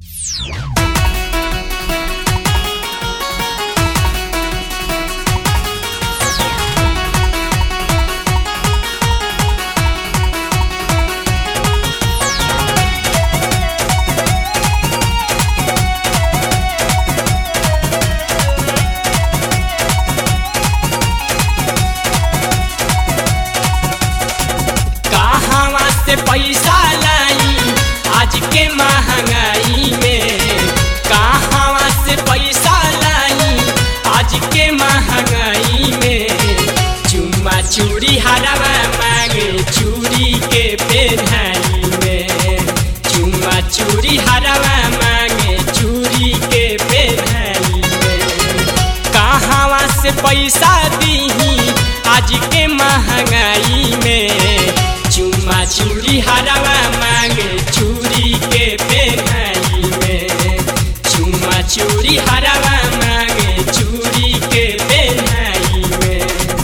कहवा से पैसा लाई आज के महंगाई में कहवा से पैसा लाई आज के महंगाई में चुम्मा चूड़ी हरवा मांगे चूड़ी के पेन्हाई में चुम्मा चूड़ी हरवा मांगे चूड़ी के पेन्हाई में कहवा से पैसा दीही आज के महंगाई में चुम्मा चूड़ी हरवा मांगे चूड़ी के पेन्हाई में चुम्मा चूड़ी हरवा मांगे चूड़ी के पेन्हाई में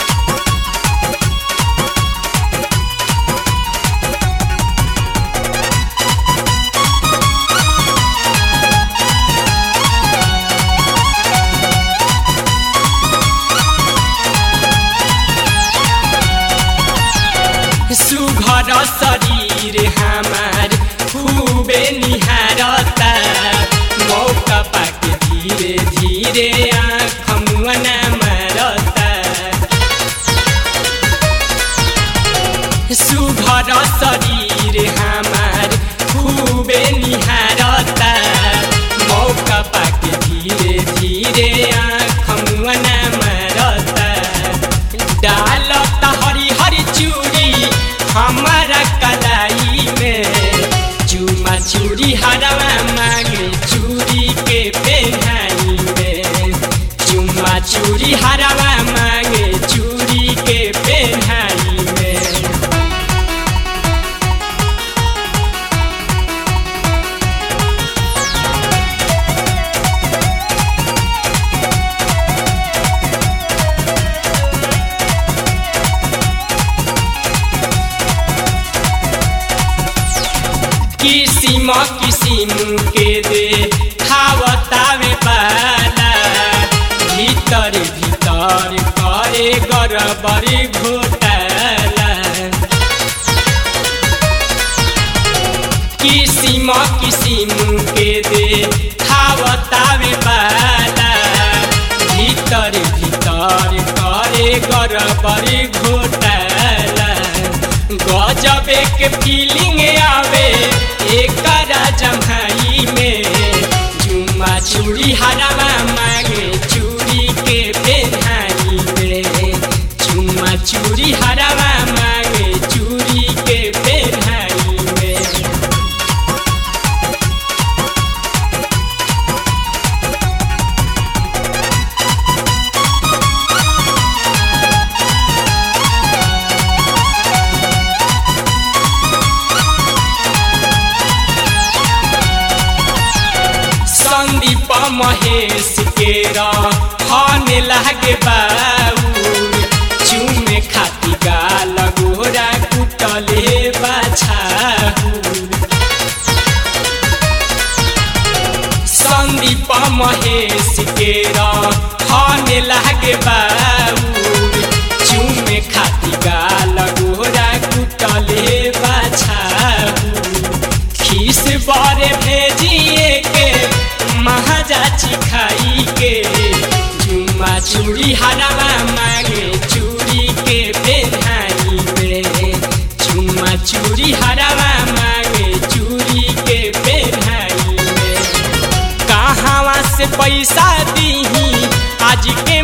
सुघर शरीर हमार खूबे निहारता मौका पाके धीरे धीरे आँख मुअना मारता सुघर शरीर हमार खूबे निहारता मौका पाके धीरे धीरे आँख मुअना मारता डालता हरी हरी चूड़ी हमारा कलाई में चूमा चूड़ी हरवा मांगे चूड़ी के पेन्हाई में चूमा चूड़ी हरवा मांगे चूड़ी के पेन्हाई में किसिम किसिम के दे खावतावे पाला भीतर भीतर करे गरबरी घोटाला किसिम किसिम के दे खावतावे पाला भीतर भीतर करे गरबरी घोटाला गजबे के फीलिंग आवे एकरा जम्हाई में जुम्मा चूड़ी हरवा मांगे चूड़ी के पेन्हाई में जुम्मा चूड़ी हरवा मांगे चूड़ी के पेन्हाई में संदीप महेश के रहने लागे बाबू चूमे खाती गाल गोरा कुटले बाछाऊ संदीप महेश के रहने लागे बाबू चूमे खाती गाल गोरा कुटले बाछाऊ खीस बारे भेजिए के महाजा चिखाई के जुम्मा चूड़ी हरवा मांगे चूड़ी के पेन्हाई में जुम्मा चूड़ी हरवा मांगे चूड़ी के पेन्हाई में कहवा से पैसा दीही आज के